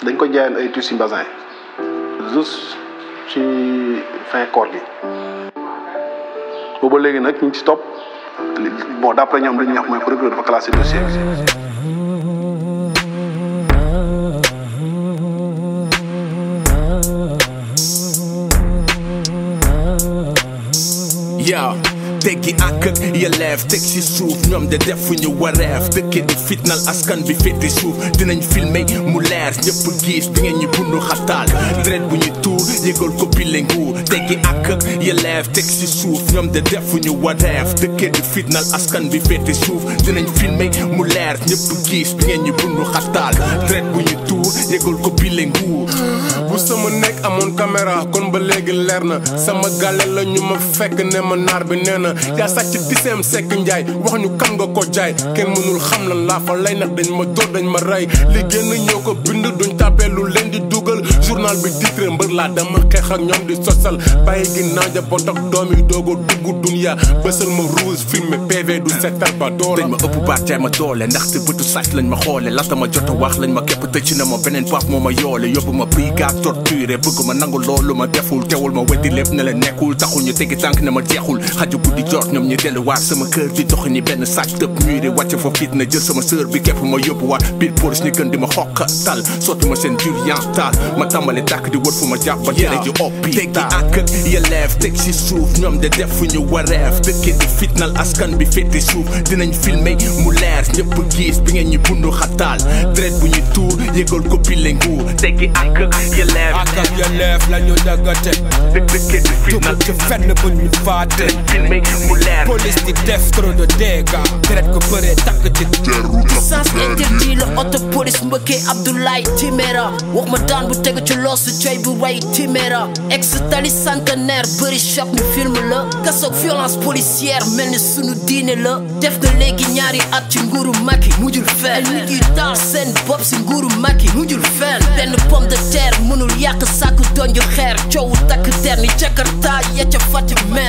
dañ ko jaayoon ay tissu bazin juste ci fin koor gi booba léegi nag ñu ngi ci topp bon d'après ñoom li ñuy wax mooy procureur dafa classé dossier bi yaa teggi ak yelleef teg ci suuf ñoom de defuñu wareef dëkke di fitnal askan bi féete suuf dinañ filmer mu leer ñëpp gis bi ngeen ñu bundu xataal dret bu ñu tuur yëgal ko bile nguur teggi ak yelleef teg ci suuf ñoom de defuñu wareef dëkke di fitnal askan bi féete suuf dinañ filmer mu leer ñëpp gis bi ngeen ñu bundu xataal dret bu ñu tuur yëgal ko bile nguur bu sama nekk amoon caméra kon ba léegi leer na sama gàlle la ñu ma fekk ne ma naar bi nee na yaa sàcc tiseem sekk njaay wax ñu kan nga ko jaay kenn mënul xam lan laa fa lay nag dañ ma dóor dañ ma rey li génn ñoo ko bind duñ tàppee lu leen di dugal journal bi titre mbër laa dama xeex ak ñoom di sosal bàyyi ginnaaw njaboot ak doom yi doog a dugg dunya bësal ma rouge filmé PV du setal ba doola dañ ma ëpp baat jaay ma doole ndaxte bëtu sàcc lañ ma xoole laata ma jot a wax lañ ma képp tëcc na ma beneen baaf moo ma yoole yóbbu ma brigade torturé bëgg ma nangu loolu ma deful teewul ma weddi lépp ne la nekkul taxul ñu tegi tànk ne ma jeexul xaju guddi jot ñoom ñu delluwaat sama kër di dox ni benn sàcc tëb muré wàcc fa fit na jël sama sœur bi képp ma yóbbuwaat biir police ni gën di ma xokka tal sotti ma seen durian taal ma tàmbali tàkk di wër fu ma jàpp ba jële ji oppi teggi ak yelleef teg si suuf ñoom de defuñu wareef dëkke di fitnal askan bi féete suuf dinañ filmer mu leer ñëpp gis bi ngeen ñu bundu xataal dret bu ñu tuur yëgal ko bile nguur teggi ak yelleef ak ak yelleef la ñu daggate dëkk dëkke di fitnal tugal ci fenn bu ñu faate filmer mu leer police di def trop de dégâts deret ko bëree takk ci sens interdit la auto police mbëkkee Abdoulaye Timéra wax ma daan bu tegu ci loosu coy bu way Timéra ex tali centenaire bëri choc ñu film la kasoog violence policière mel ni sunu diine la def nga léegi ñaari at ci nguuru Macky mujjul fenn nit yi taal seen bopp si nguuru Macky mujjul fenn benn pomme de terre mënul yàq sàkk donju xeer coowu takk der ni Jakarta ya ca Fatick mer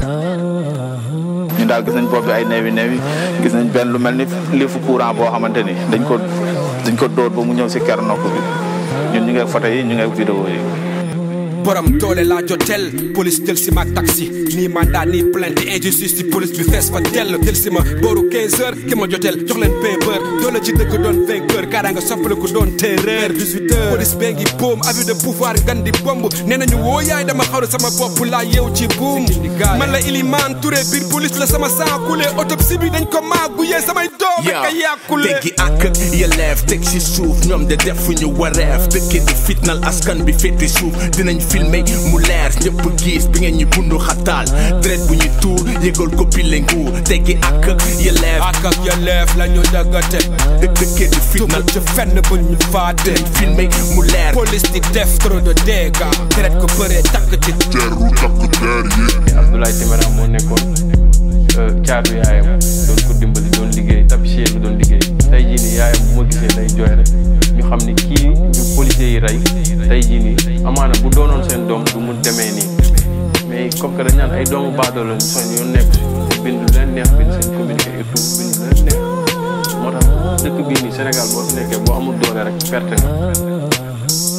ñun daal gis nañ bopp bi ay neewi neewi gis nañ benn lu mel ni liifu courant boo xamante ni dañ ko dañ ko dóor ba mu ñëw si ker nopp bi ñun ñu ngi ak photo yi ñu ngi ak vidéo yi borom doole laa jotel police jël si ma taxi nii mandat nii plainte injustice ci police bi fees fa dell jël si ma booru 15 heures ki ma jotel jox leen paper doole ci dëkk doon vainqueur kaara nga soppaliku doon terreur 18 heures police bee ngi boom abus de pouvoir ngan di bomb nee nañu woo yaay dama xawra sama bopp laa yeew ci buum man la Iliman Touré biir police la sama sang coulé autopsie bi dañ ko maagu yee samay doom ak a yàqule teggi ak yelleef teg si suuf ñoom de defuñu wareef dëkke di fitnal askan bi féete suuf dinañ filmer mu leer ñëpp gis bi ngeen ñu bundu xataal dret bu ñu tuur yëgal ko bile nguur teggi ak yelleef ak ak yelleef la ñu daggate dëkk dëkke di fitnal tugal ci fenn bu ñu faate filmer mu leer police di def trop de dégâts deret ko bëree takk ci Abdoulaye Timéra moo nekkoon caatu yaayam doon ko dimbali doon liggéey tapissier bi doon liggéey tey jii nii yaayam bu ma gisee day jooy rek ñu xam ni kii ñu policiers yi rey tey jii nii amaana bu doonoon seen doom du mu demee nii mais comme que dañ naan ay doomu baadoo lañ seen yoon nekk si bind lu leen neex bind seen communiqué et tout bind lu leen neex moo tax dëkk bii nii Sénégal boo fi nekkee boo amul doole rek perte nga